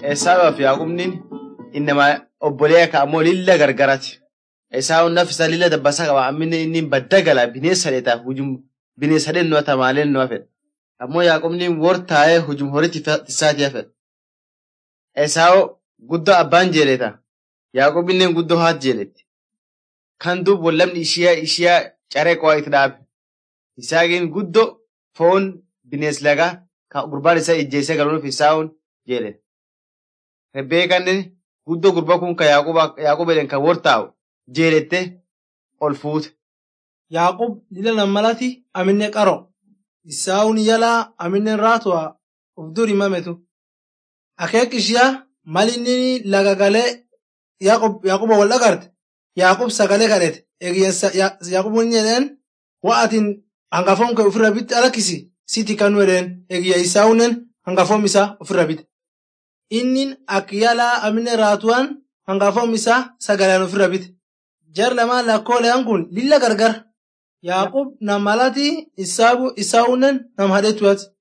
Esaawaaf Yaaqubniin innama obbolee ka ammoo lilla gargarati. Esaawun naf isaa lilla dabbasa qaba ammine inni badda gala bineensa dheetaa hujum bineensa dhennoo tamaaleen noo fedha. Ammoo Yaaqubniin wor taa'ee hujum horitti isaatiif fedha. Esaawu guddoo abbaan jeeleta. Yaaqubniin guddoo haat jeeletti. Kan duub wallamni ishiyaa ishiyaa caree qo'aa itti dhaabe. Isaaqiin guddoo foon bineens lagaa kan gurbaan isaa ijjeessee galuuf isaa'uun jedhe. Rebbeekannen guddoo gurba kun kan Yaaqub jedhan kan wor taa'u jeelette ol fuute. Yaaqub lila nammalati aminne qaro. Isaawun yalaa aminne raatuwa uf dur himametu. Akeek ishiyaa malinni laga galee Yaaquba wal dhagarte. Yaaqub sagalee kadhete. Eegiyyansa Yaaqub inni jedheen wa'atin hangafoon kee ofirra bitti alakkisi siti kan wedheen eegiyya isaawunnen hangafoom isaa ofirra bite. Innin akka yalaa amine raatuwaan hangafoom isaa sagaleen ofirra bite. Jar lamaan lakkooleen kun lilla gargar. Yaaqub nam malati isaawunnen nam hadhetuwati.